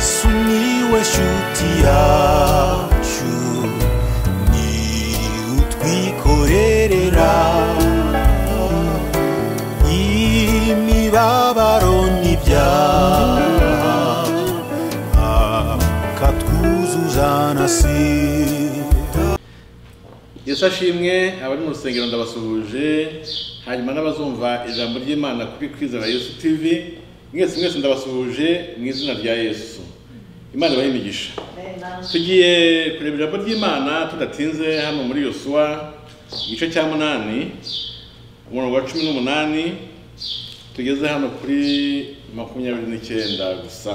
sumiłeś utiaciu ni utwikorerera imibabaro n'ibyaha akatwuzuza na sida yesu ashimwe abari mu rusengero ndabasuhuje hanyuma n'abazumva ijambo ry'imana kuri kwizera yesu tv mwese mwese ndabasuhuje mu izina rya yesu imana ibahe imigisha tugiye kureba ijambo ry'imana tudatinze hano muri yosuwa igice cya munani umurongo wa cumi n'umunani tugeze hano kuri makumyabiri n'icyenda gusa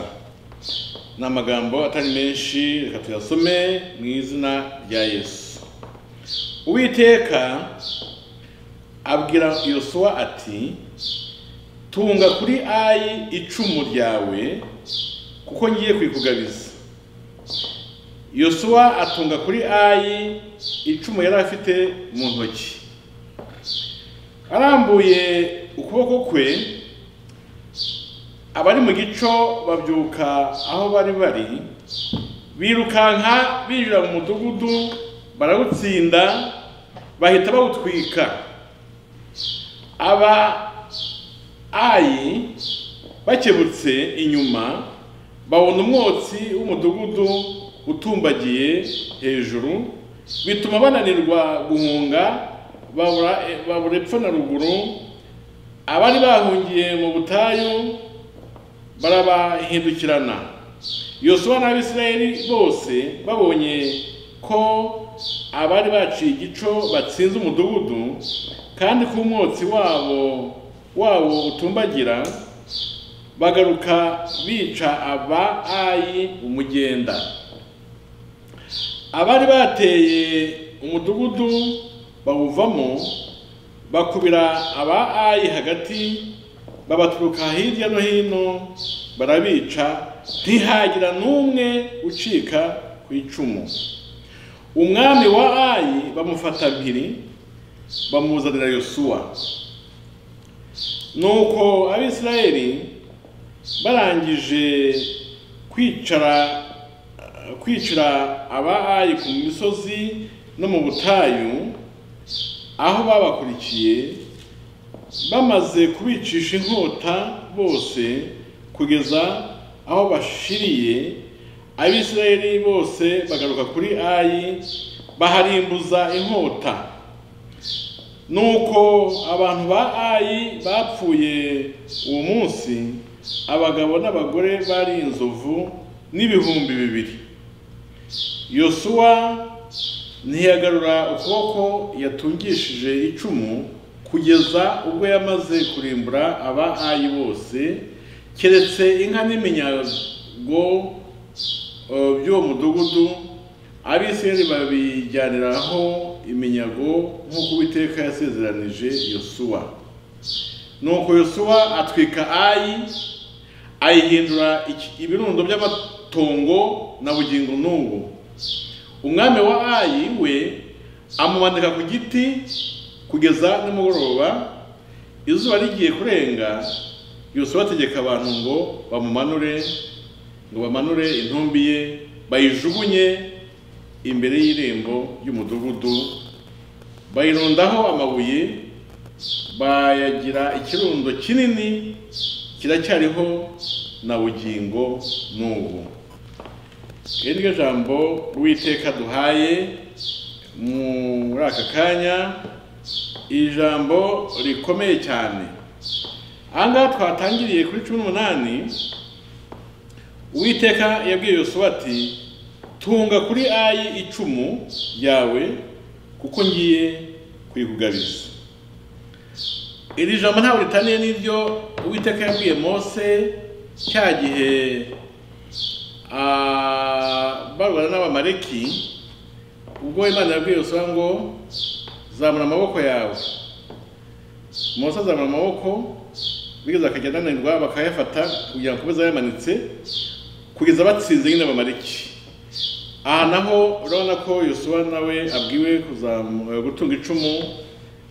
ni amagambo atari menshi reka tuyasome mu izina rya yesu uwiteka abwira yosuwa ati tunga kuri ayi icumu ryawe kuko ngiye kuyikugabiza yosuwa atunga kuri ayi icumu yari afite mu ntoki arambuye ukuboko kwe abari mu gico babyuka aho bari bari birukanka binjira mu mudugudu barawutsinda bahita bawutwika aba ayi bakebutse inyuma babona umwotsi w'umudugudu utumbagiye hejuru bituma bananirwa guhunga babura babura epfo na ruguru abari bahungiye mu butayu barabahindukirana yosuwa n'abisirayeli bose babonye ko abari baciye igico batsinze umudugudu kandi ko umwotsi wabo wawo utumbagira bagaruka bica aba ayi umugenda abari bateye umudugudu bawuvamo bakubira aba ayi hagati babaturuka hirya no hino barabica ntihagira n'umwe ucika ku icumu umwami wa ayi bamufata mpiri bamuzanira yosuwa nuko abisirayeli barangije kwicara kwicira abahayi ku misozi no mu butayu aho babakurikiye bamaze kubicisha inkota bose kugeza aho bashiriye abisirayeli bose bagaruka kuri ayi baharimbuza inkota nuko abantu ba ayi bapfuye uwo munsi abagabo n'abagore bari inzovu n'ibihumbi bibiri yosuwa ntiyagarura ukuboko yatungishije icumu kugeza ubwo yamaze kurimbura aba ayi bose keretse inka n'iminyago by'uwo mudugudu abisirayeli babijyaniraho iminyago nk'uko uwiteka yasezeranije yosuwa nuko yosuwa atwika ayi ayihindura ibirundo by'amatongo na bugingo n'ubu umwami wa ayi we amumanika ku giti kugeza nimugoroba izuba rigiye kurenga yosuwa ategeka abantu ngo bamumanure ngo bamanure intumbi ye bayijugunye imbere y'irembo ry'umudugudu bayirundaho amabuye bayagira ikirundo kinini kiracyariho na bugingo n'ubu iri ryo jambo witeka duhaye muri aka kanya iri jambo rikomeye cyane aha ngaha twatangiriye kuri cumi n'umunani uwiteka yabwiye yosuwa ati tunga kuri ayi icumu ryawe kuko ngiye kuyikugabiza iri jambo ntabwo ritaniye n'ibyo uwiteka yabwiye mose cya gihe barwana n'abamareki ubwo imana yabwiye usanga ngo zamura amaboko yawe mose azamura amaboko bigeze akajya ananirwa bakayafata kugira ngo akomeze yamanitse kugeza batsinze nyine abamareki aha naho urabona ko yosuwa nawe abwiwe gutunga icumu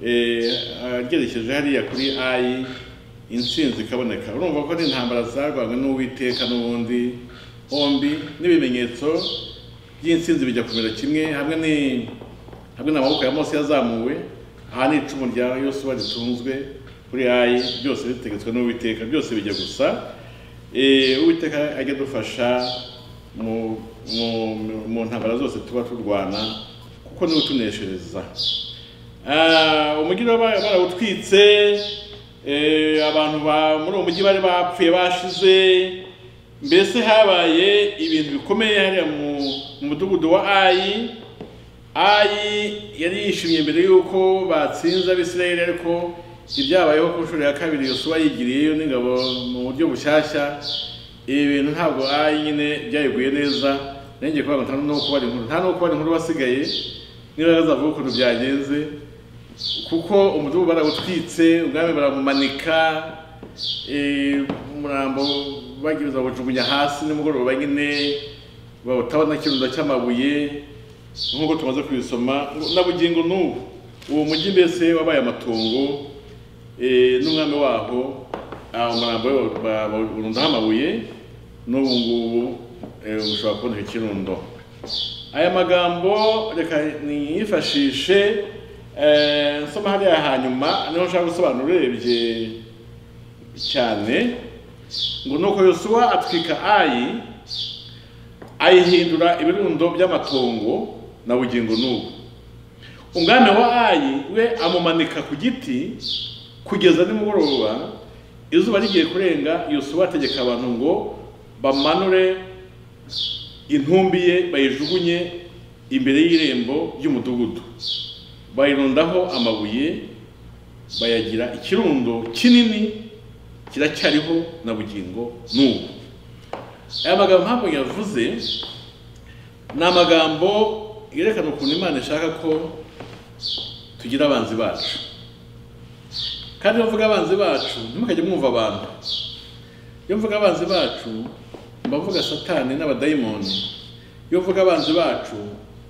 ryerekeje hariya kuri ayi insinzi ikaboneka urumva ko n'intambara zarwanywe n'uwiteka n'ubundi hombi n'ibimenyetso by'insinzi bijya kumera kimwe hamwe ni hamwe n'amaboko ya mose yazamuwe aha ni icumu rya yosuwa ritunzwe kuri ayi byose bitegetswe n'uwiteka byose bijya gusa Eh, uwiteka ajya adufasha mu- mu- mu- mu ntambara zose tuba turwana kuko niwe utuneshereza Ah, umujyi baba barawutwitse eh, abantu ba- muri uwo mujyi bari bapfuye bashize mbese habaye ibintu bikomeye hariya mu- mu mudugudu wa ayi ayi yari yishimye mbere y'uko batsinze abisirayeli ariko ibyabayeho ku nshuro ya kabiri yosuwa yigiriyeyo n'ingabo mu buryo bushyashya ibi bintu ntabwo ayi nyine byayiguye neza nenge kuvuga ngo nta n'uko bari inkuru nta n'uko bari inkuru wasigaye niba bazavuga ukuntu byagenze kuko umudugudu barawutwitse ubwami baramumanika eh, umurambo bagiriza bawujugunya hasi nimugoroba nyine bawutabona kirundo cy'amabuye nk'uko tumaze kubisoma na bugingo n'ubu uwo mujyi mbese wabaye amatongo eh, n'umwami waho ah, umurambo we bawu- ba- bawurundaho amabuye n'ubu ngubu eh, ushobora kuboneka ikirundo aya magambo reka niyifashishe eh, nsoma hariya hanyuma niho nshaka gusobanura urebye cyane ngo nuko yosuwa atwika ayi ayihindura ibirundo by'amatongo na bugingo n'ubu umwami wa ayi we amumanika ku giti kugeza nimugoroba izuba rigiye kurenga yosuwa ategeka abantu ngo bamanure intumbi ye bayijugunye imbere y'irembo ry'umudugudu bayirundaho amabuye bayagira ikirundo kinini kiracyariho na bugingo n'ubu aya magambo ntabwo yavuze ni amagambo yerekana ukuntu imana ishaka ko tugira abanzi bacu kandi iyo mvuga abanzi bacu ntimukajye mwumva abantu iyo mvuga abanzi bacu mbavuga satani n'abadayimoni iyo mvuga abanzi bacu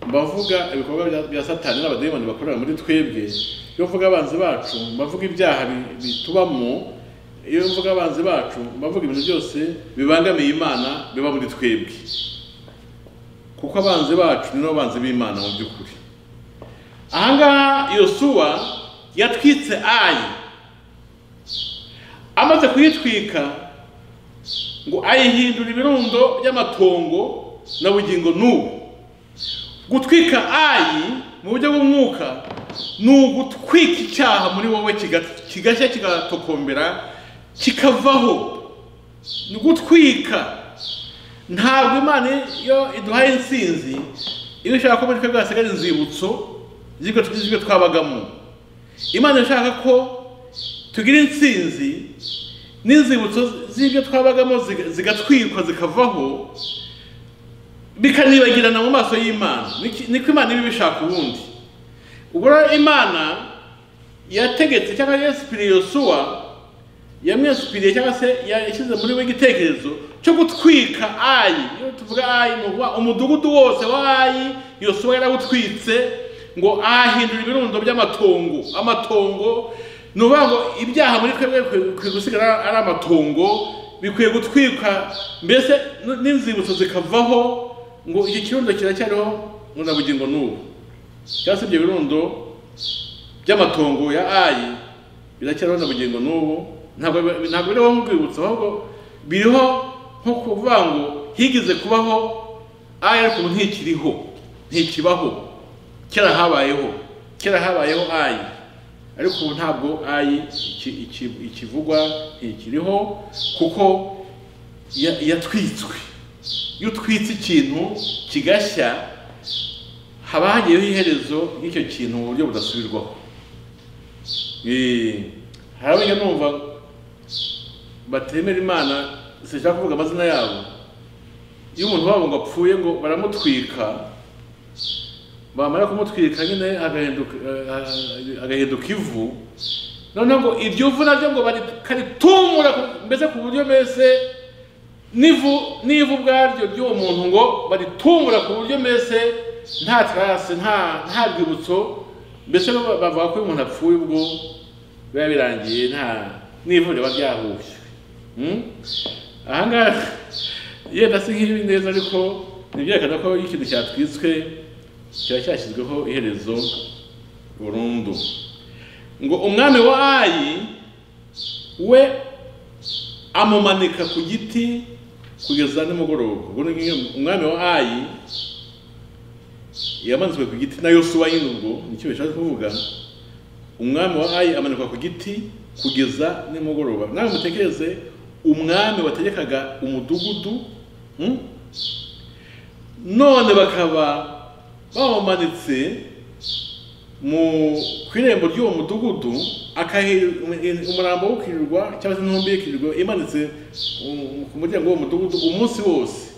mbavuga ibikorwa bya- bya satani n'abadayimoni bakorera muri twebwe iyo mvuga abanzi bacu mbavuga ibyaha bi- bitubamo iyo mvuga abanzi bacu mbavuga ibintu byose bibangamiye imana biba muri twebwe kuko abanzi bacu ni bo banzi b'imana mu by'ukuri ahangaha yosuwa yatwitse ayi amaze kuyitwika ngo ayihindura ibirundo by'amatongo na bugingo n'ubu gutwika ayi mu buryo bw'umwuka ni ugutwika icyaha muri wowe kiga- kigashya kigatokombera kikavaho ni gutwika ntabwo imana iyo iduhaye insinzi iba ishaka ko muri twebwe hasigara inzibutso z'ibyo z'ibyo twabagamo imana ishaka ko tugira insinzi n'inzibutso z'ibyo twabagamo ziga- zigatwikwa zikavaho bikanibagirana mu maso y'imana Niki- niko imana iba ibishaka ubundi ubwo rero imana yategetse cyangwa yasipiriye yosuwa yamwesipiriye cyangwa se yashyize muri we igitekerezo cyo gutwika ayi iyo tuvuga ayi ni ukuvuga umudugudu wose wa ayi yosuwa yarawutwitse ngo ahindura ibirundo by'amatongo amatongo ni ukuvuga ngo ibyaha muri twebwe bikwiye gusigara ari amatongo bikwiye gutwika mbese n'inzibutso zikavaho ngo iki kirundo kiracyariho ngo na bugingo n'ubu cyangwa se ibyo birundo by'amatongo ya ayi biracyariho na bugingo n'ubu ntabwo bi- ntabwo biriho nk'urwibutso ahubwo biriho nko kuvuga ngo higeze kubaho ayi ariko ubu ntikiriho ntikibaho kera habayeho kera habayeho ayi ariko ubu ntabwo ayi iki- iki- ikivugwa ntikiriho kuko ya- yatwitswe iyo utwitse ikintu kigashya haba hagiyeho iherezo ry'icyo kintu mu buryo budasubirwaho Eh, hari abajya numva batemera imana sinshaka kuvuga amazina yabo iyo umuntu wabo ngo apfuye ngo baramutwika bamara kumutwika nyine agahinduka eh, agahinduka ivu noneho ngo iryo vu naryo ngo bakaritumura ku- mbese ku buryo mbese n'ivu n'ivu ubwaryo ry'uwo muntu ngo baritungura ku buryo mbese nta tarase nta nta rwibutso mbese ba- bavuga ko iyo umuntu apfuye ubwo biba birangiye nta n'ivu riba ryahuye Hmm? ahangaha yenda si nk'ibi neza ariko ntibyerekana ko iyo ikintu cyatwitswe kiba cyashyizweho iherezo burundu ngo umwami wa ayi we amumanika ku giti kugeza nimugoroba ubwo ni nk'iyo umwami wa ayi yamanitswe ku giti na yosuwa nyine ubwo nicyo bishatse kuvuga umwami wa ayi amanikwa ku giti kugeza nimugoroba nawe mutekereze umwami wategekaga umudugudu hmm? none bakaba bawumanitse mu ku irembo ry'uwo mudugudu akahi- um- umurambo wo kwirirwa cyangwa se intumbi y'ikirirwa imanitse um, ku muryango w'uwo mudugudu umunsi wose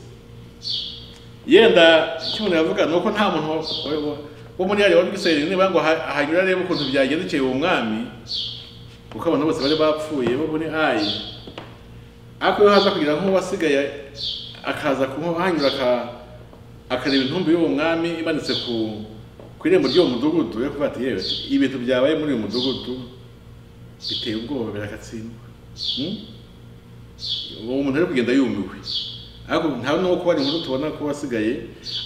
yenda icyo umuntu yavuga ni uko nta muntu wa- wa- wo muri yari wari gisayiri niba ngo aha- ahanyura arebe ukuntu byagendekeye uwo mwami kuko abantu bose bari bapfuye bo muri ayi ariko iyo haza kugira nk'uwasigaye akaza kuhanyura aka- akareba intumbi y'uwo mwami imanitse ku ku irembo ry'uwo mudugudu yo kuvuga ati yewe ibintu byabaye muri uyu mudugudu biteye ubwoba biragatsindwa Hmm? uwo muntu ari kugenda yumiwe ariko nta n'uwo kuba ari inkuru tubona ko wasigaye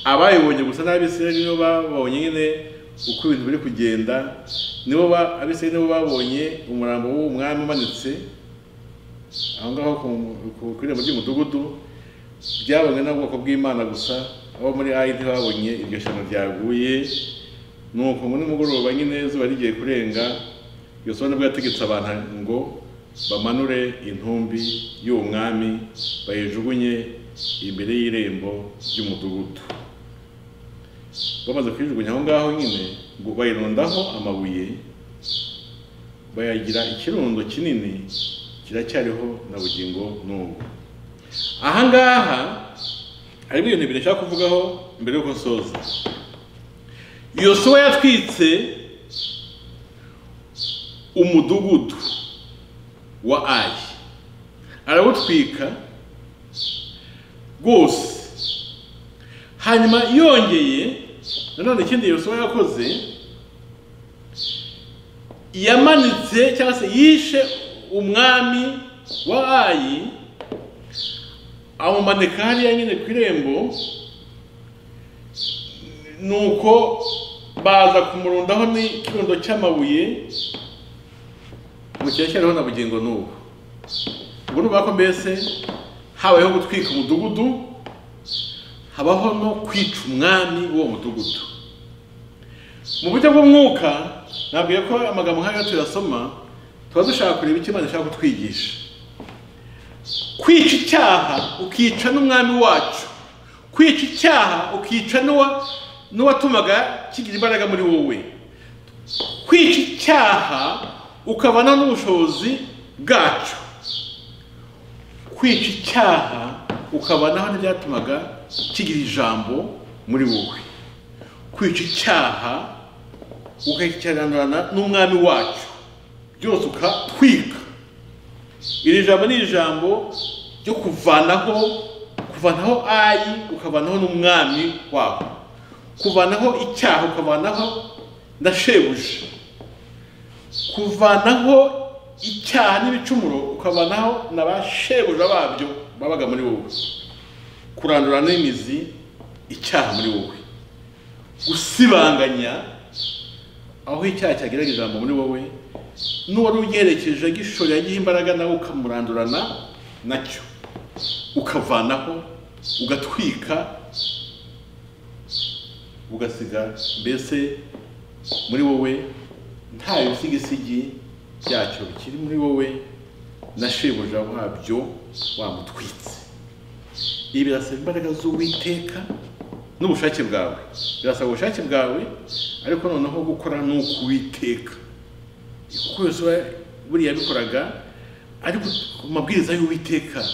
abayibonye gusa n'abisirayeli nibo babonye nyine uko ibintu biri kugenda nibo ba- abisirayeli nibo babonye umurambo w'uwo mwami umanitse aho ngaho ku- ku- ku irembo ry'umudugudu byabonwe n'ubwoko bw'imana gusa abo muri ayi ntibabonye iryo shyano ryaguye nuko ngo nimugoroba nyine izuba rigiye kurenga yosuwa nibwo yategetse abantu ngo bamanure intumbi y'uwo mwami bayijugunye imbere y'irembo ry'umudugudu bamaze kuyijugunya aho ngaho nyine ngo bayirundaho amabuye bayagira ikirundo kinini kiracyariho na bugingo n'ubu aha ngaha harimo ibintu bibiri nshaka kuvugaho mbere y'uko nsoza yosuwa yatwitse umudugudu wa ayi arawutwika rwose hanyuma yongeye nanone ikindi yosuwa yakoze yamanitse cyangwa se yishe umwami wa ayi amumanika hariya nyine ku irembo nuko baza kumurundaho n'ikirundo cy'amabuye mukecyereho na bugingo n'ubu ubwo ni ko mbese habayeho gutwika umudugudu habaho no kwica umwami w'uwo mudugudu mu buryo bw'umwuka nabwiye ko amagambo nk'ayo tuyasoma tuba dushaka kureba icyo Imana ishaka kutwigisha kwica icyaha ukica n'umwami wacu kwica icyaha ukica n'uwa n'uwatumaga kigira imbaraga muri wowe kwica icyaha ukabana n'ubushobozi bwacyo kwica icyaha ukabanaho n'ibyatumaga kigira ijambo muri wowe kwica icyaha ukakikiranurana n'umwami wacu byose ukatwika iri jambo ni ijambo ryo kuvanaho kuvanaho ayi ukavanaho n'umwami waho kuvanaho icyaha ukavanaho na shebuja kuvanaho icyaha n'ibicumuro ukavanaho na ba shebuja babyo babaga muri wowe kurandura n'imizi icyaha muri wowe gusibanganya aho icyaha cyageraga ijambo muri wowe n'uwari ugerekeje gishoro yagihe imbaraga nawe ukamurandurana nacyo ukavanaho ugatwika ugasiga mbese muri wowe nta bisigisigi byacyo bikiri muri wowe na shebuja wabyo wamutwitse ibi birasaba imbaraga z'uwiteka n'ubushake bwawe birasaba ubushake bwawe ariko noneho gukora ni ukuwiteka kuko yose buriya yabikoraga ari ku mabwiriza y'uwiteka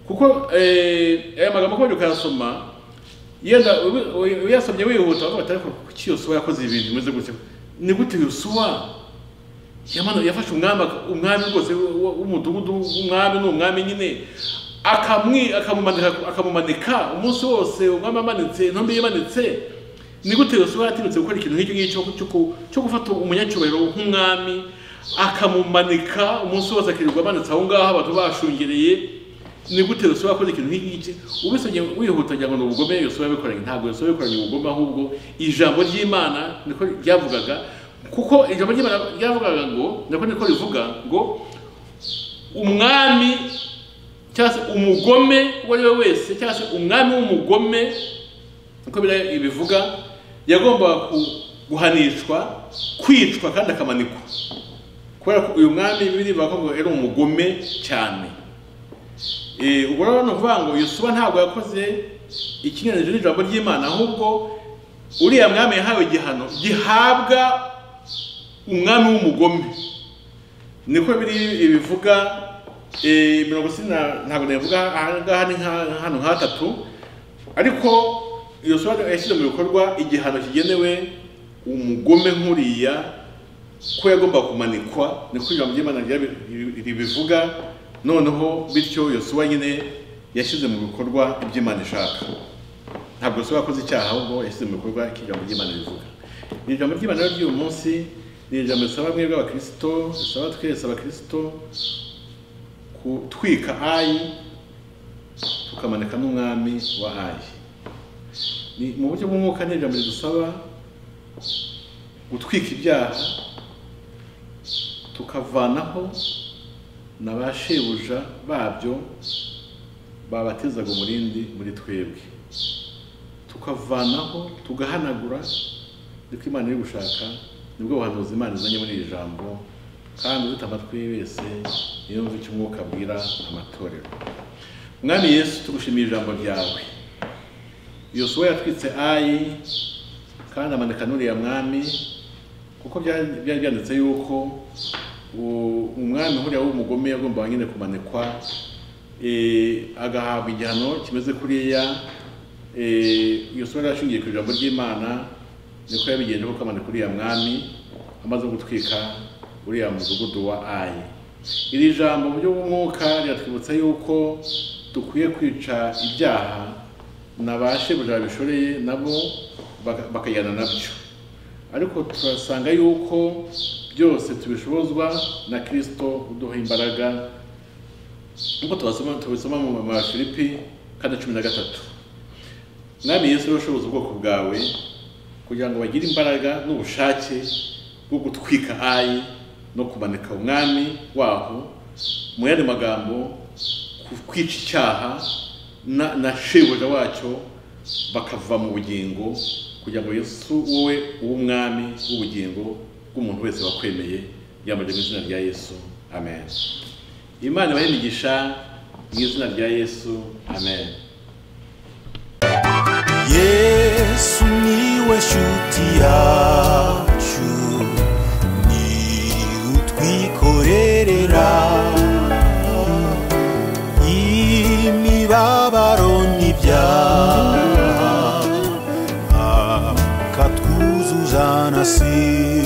kuko eh, aya magambo kubera ukayasoma yenda ubi- uy- uyasomye wihuta bavuga ati ariko kuki yosuwa yakoze ibintu bimeze gutya ni gute yosuwa yamanu- yafashe umwami aka- umwami rwose w- w- w'umudugudu umwami ni umwami nyine akamwi akamumanika akamumanika umunsi wose umwami amanitse intumbi yimanitse ni gute yosuwa yatinutse gukora ikintu nk'icyo ngicyo cyo ku- cyo gufata umunyacyubahiro nk'umwami akamumanika umunsi wose akirirwa amanitse aho ngaho abantu bashungereye ni gute yosuwa yakoze ikintu nk'iki ubisabye wihuta ngira ngo ni ubugome yosuwa yabikoranye ntabwo yosuwa yabikoranye ubugome ahubwo ijambo ry'imana niko ryavugaga kuko ijambo ry'imana ryavugaga ngo nako niko rivuga ngo umwami cyangwa se umugome uwo ari we wese cyangwa se umwami w'umugome niko biriya bivuga yagombaga ku- guhanishwa kwicwa kandi akamanikwa kubera ko uyu mwami bibiri bavuga ngo yari umugome cyane Eh, ubwo rero ni ukuvuga ngo yosuwa ntabwo yakoze ikinyuranije n'ijambo ry'imana ahubwo uriya mwami yahawe igihano gihabwa umwami w'umugome niko biri bivuga eh, mirongo ine na- ntabwo nabivuga aha ngaha ni nka- hano nka hatatu ariko yosuwa yashyize mu bikorwa igihano kigenewe umugome nk'uriya ko yagomba kumanikwa niko ijambo ry'imana ryabi- ribivuga noneho bityo yosuwa nyine yashyize mu bikorwa ibyo imana ishaka ntabwo yosuwa yakoze icyaha ahubwo yashyize mu bikorwa icyo ijambo ry'imana rivuga ni ijambo ry'imana rero ry'uyu munsi ni ijambo risaba mwebwe abakristo risaba twese abakristo gutwika ayi tukamanika n'umwami wa ayi ni mu buryo bw'umwuka ni ijambo ridusaba gutwika ibyaha tukavanaho na ba shebuja babyo babatizaga umurindi muri twebwe tukavanaho tugahanagura niko imana iri gushaka nibwo buhanuzi imana izanye muri iri jambo kandi udute amatwi ye wese yumve icyo umwuka abwira amatorero mwami yesu tugushimiye ijambo ryawe yosuwa yatwitse ayi kandi amanika n'uriya mwami kuko bya- byari byanditse yuko u- umwami huriya w'umugome yagombaga nyine kumanikwa eh, agahabwa igihano kimeze kuriya yosuwa rero ashingiye ku ijambo ry'imana niko yabigenje kuko amanika uriya mwami amaze gutwika uriya mudugudu wa ayi iri jambo mu buryo bw'umwuka riratwibutsa yuko dukwiye kwica ibyaha na ba shebuja babishoreye nabo baka- bakajyana nabyo ariko turasanga yuko byose tubishobozwa na kirisito uduha imbaraga nk'uko tubasoma tubisoma mu ma filipi kane cumi na gatatu mwami yesu rero ushoboza ubwoko bwawe kugira ngo bagire imbaraga n'ubushake bwo gutwika ayi no kumanika umwami waho mu yandi magambo ku- kwica icyaha na, na shebuja wacyo bakava mu bugingo kugira ngo yesu wowe w'umwami w'ubugingo bw'umuntu wese wakwemeye yambaye mu izina rya yesu amen imana ibahe imigisha mu izina rya yesu amen yesu niwe shuti yacu ni utwikorerera imibabaro n'ibyaha akatwuzuza na si